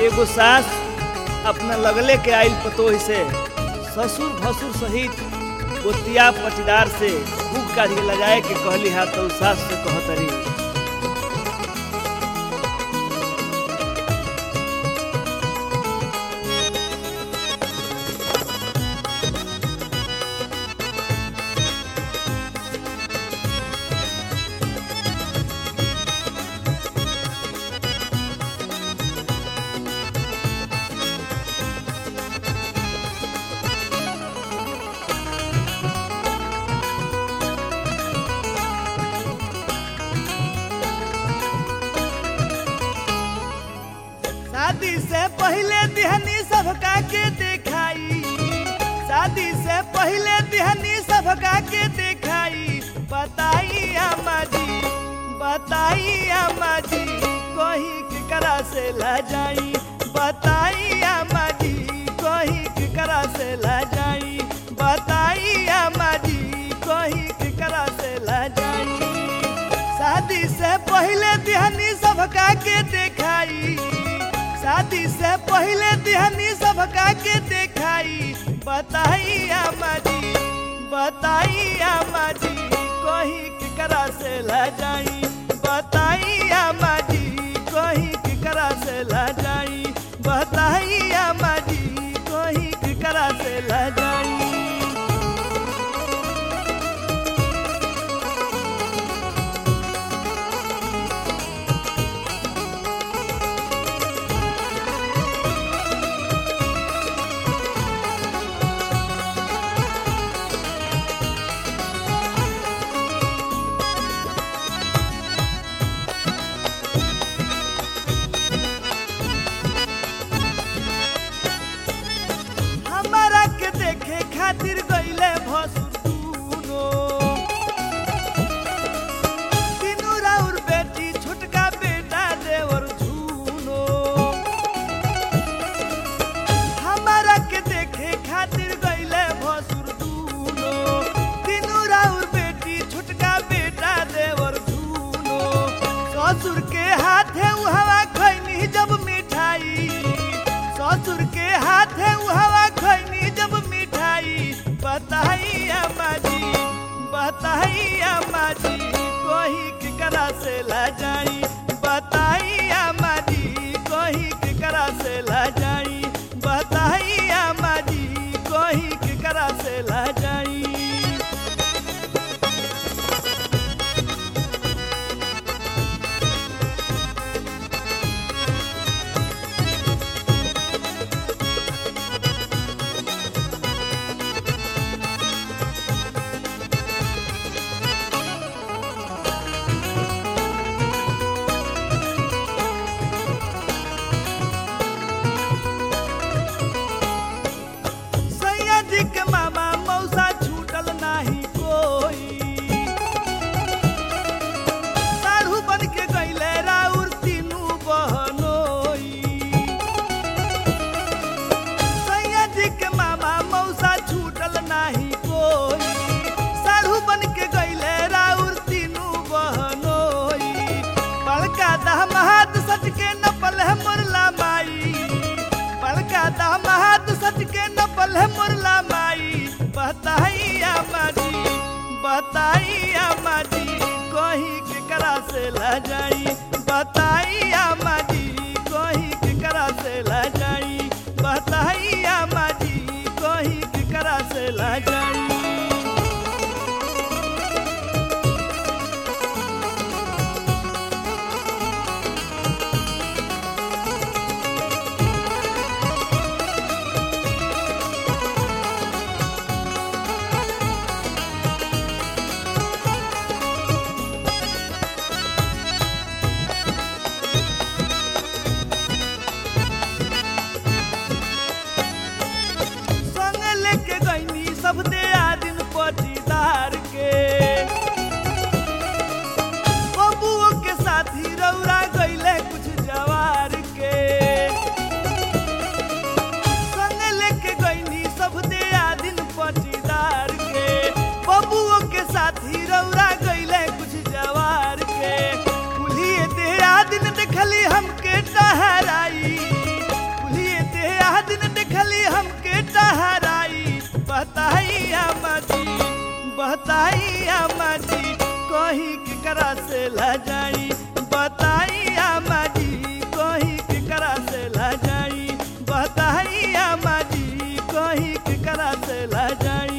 एगो सास अपना लगले के आइल पतोह से ससुर भसुर सहित गोतिया पटीदार से खूब काज के लगाए के कहली हा तो सास से कहतरी शादी से पहले दिहनी सबका के देखाई शादी से पहले दिहनी सबका के देखाई बताई अम्मा जी बताई अम्मा जी कोही केकरा से ला जाई बताई अम्मा जी कोही केकरा से ला जाई बताई अम्मा जी कोही केकरा से ला जाई शादी से पहले दिहनी सबका के देखाई शादी से पहले दिहनी सबका के देखाई बताई अम्मा जी बताई अम्मा जी कोही केकरा से ला जाई बताई अम्मा जी कोही केकरा से ला जाई बताई अम्मा जी कोही केकरा से ला जाई हमारा के देखे खातिर गईले भसुनो तीनू राउर बेटी छोटका बेटा देवर झूनो हमारा के देखे खातिर गईले भसुर दूनो तीनू राउर बेटी छोटका बेटा देवर झूनो ससुर के हाथे उहवा खैनी जब मिठाई ससुर के हाथे उहवा खैनी जब मिठाई बताई अम्मा जी बताई अम्मा जी कोही केकरा से ला जाई बताई अम्मा जी कोही केकरा से ला जाई बताई अम्मा जी कोही केकरा से ला जाई सैया जी के मामा मौसा छूटल नाही कोई साढ़ू बन के गईले राउर तीनू बहनोई सैया जी के मामा मौसा छूटल नाही कोई साढ़ू बन के गईले राउर तीनू बहनोई बड़का दहमहात सच के नपल है मुरला माई बड़का दामाद सच के नपल है मुरला माई बताई अम्मा जी बताई अम्मा जी कोही केकरा से ला जाई बताई अम्मा जी कोही केकरा से ला जाई बताई अम्मा जी कोही केकरा से ला जाई बताई अम्मा जी बताई अम्मा जी कही केकरा से ला जाई बताई अम्मा जी कही केकरा से ला जाई बताई अम्मा जी कही केकरा से ला जाई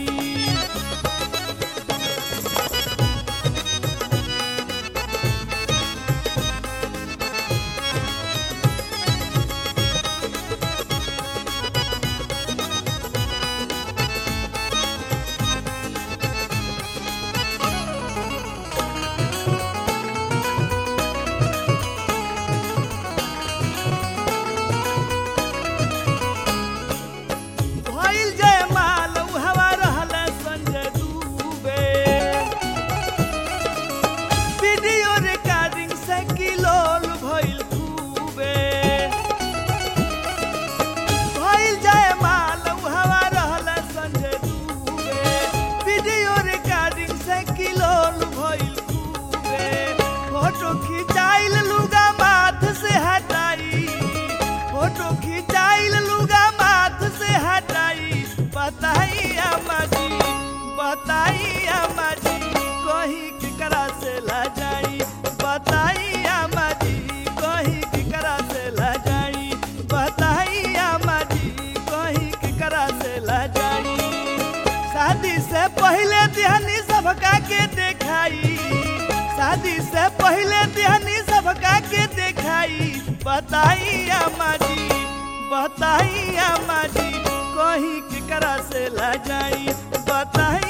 भइल जय माल हवा रहल संजय दुबे वीडियो रिकॉर्डिंग से किलोल भइल खूबे भइल जय माल हवा रहल संजय दुबे वीडियो रिकॉर्डिंग से किलोल भइल खूबे फोटो खिंचाइल लुगा माथ से हटाई फोटो खिंचाइल लुगा माथ से हटाई बताई अम्मा जी बताई अम्मा जी कही केकरा से ला जाई बताई अम्मा जी कही केकरा से ला जाई बताई अम्मा जी कही केकरा से ला जाई शादी से पहले दिहनी सबका के देखाई शादी से पहले दिहनी सबका के देखाई बताई अम्मा जी बताई अम्मा जी कही केकरा से ला जाई बताई